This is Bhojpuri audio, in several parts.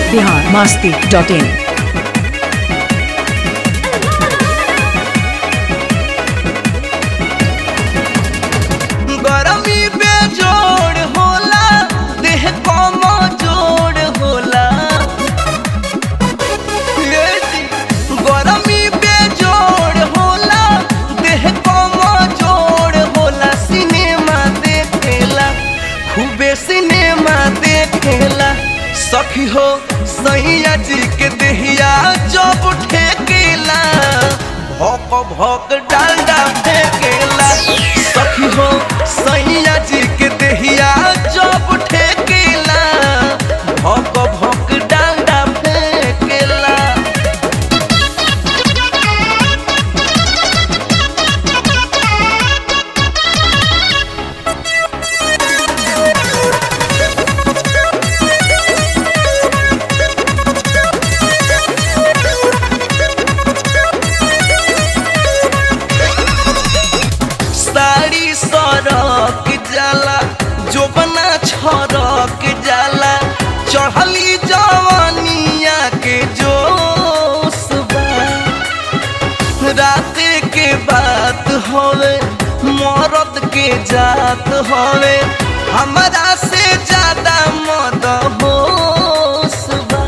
बिहार मास्ती डॉट इन गरमी बेजोड़ होला देह कम जोड़ होला ये जी, गरमी बेजोड़ होला देह कम जोड़ होला सिनेमा देखेला खूबे सिनेमा देखेला सखी हो सैया जी के देहिया जब ठेकेला भौक भौक डालडा फेंकेला सखी हो सैया जी के देहिया जब ठेकेला भौक भौक डालडा फेंकेला साड़ी सरक जाला जोबना छरक जाला चढ़ली जवानिया के जोश बा रात के बात होवे मरद के जात होवे हमरा से ज्यादा मद होश बा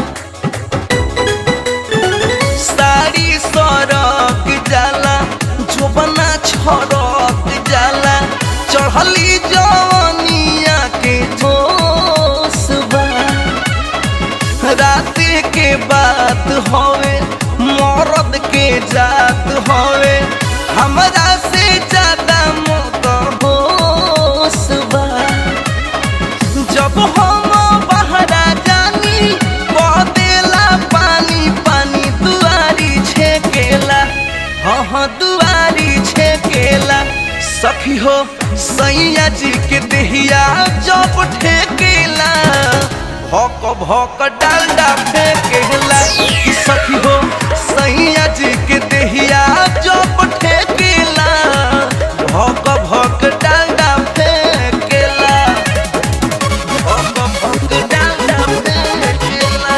साड़ी सरक जाला जोबना छरक जाला चढ़ली जवानिया के जोश बा रात के बात होवे मरद के जात होवे हमरा से ज्यादा मत होश बा जब हम बहरा जानी बदेला पानी पानी दुआरी छेकेला हाँ हाँ दुआरी छेकेला सखी हो सैया जी के देहिया जब ठेकेला भौक भौक डालडा फेंकेला कि सखी हो सैया जी के देहिया जब ठेकेला भौक भौक डालडा फेंकेला भौक भौक डालडा फेंकेला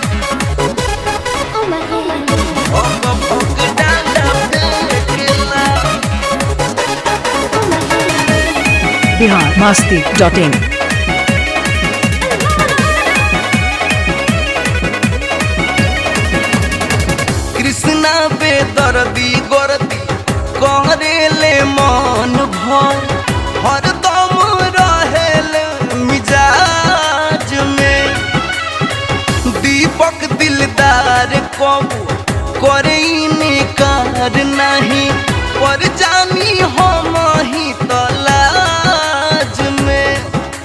भौक भौक डालडा फेंकेला बिहार मास्ती डॉट इन कृष्णा बेदर्दी गोरदी करेले मन भर हरदम रहेल मिजाज में दीपक दिलदार कबू करे निकार नहीं पर जानी हम ही तलाज में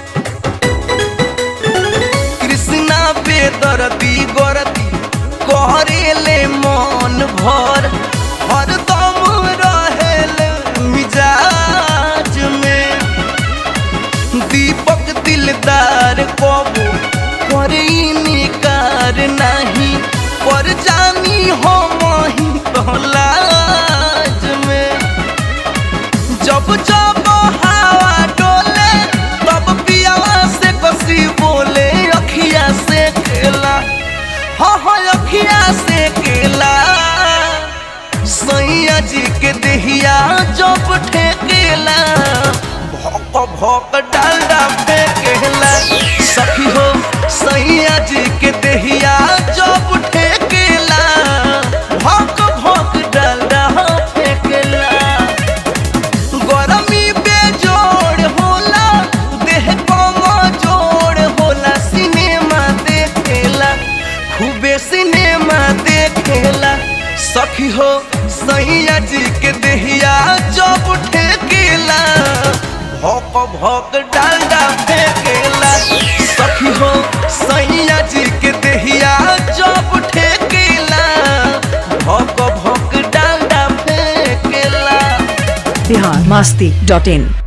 कृष्णा बेदर्दी गोरदी करेले मन भर हरदम रहेल मिजाज में दीपक दिलदार कबू करे निकार नहीं पर जानी हम ही तलाज में जब जब हवा डोले तब पियावा से कसी बोले अखिया से खेला हाँ हाँ अखिया से केला सैया जी के देहिया जब ठेकेला भौक भौक डालडा फेंकेला सखी हो सैया जी के देहिया जब ठेकेला भौक भौक डालडा फेंकेला गरमी बेजोड़ होला देह कम जोड़ होला सिनेमा देखेला खूबे सिनेमा देखेला सखी हो सैया जी के देहिया जब ठेकेला भौक भौक डालडा फेंकेला सखी हो सैया जी के देहिया जब ठेकेला भौक भौक डालडा फेंकेला बिहार मास्ती डॉट इन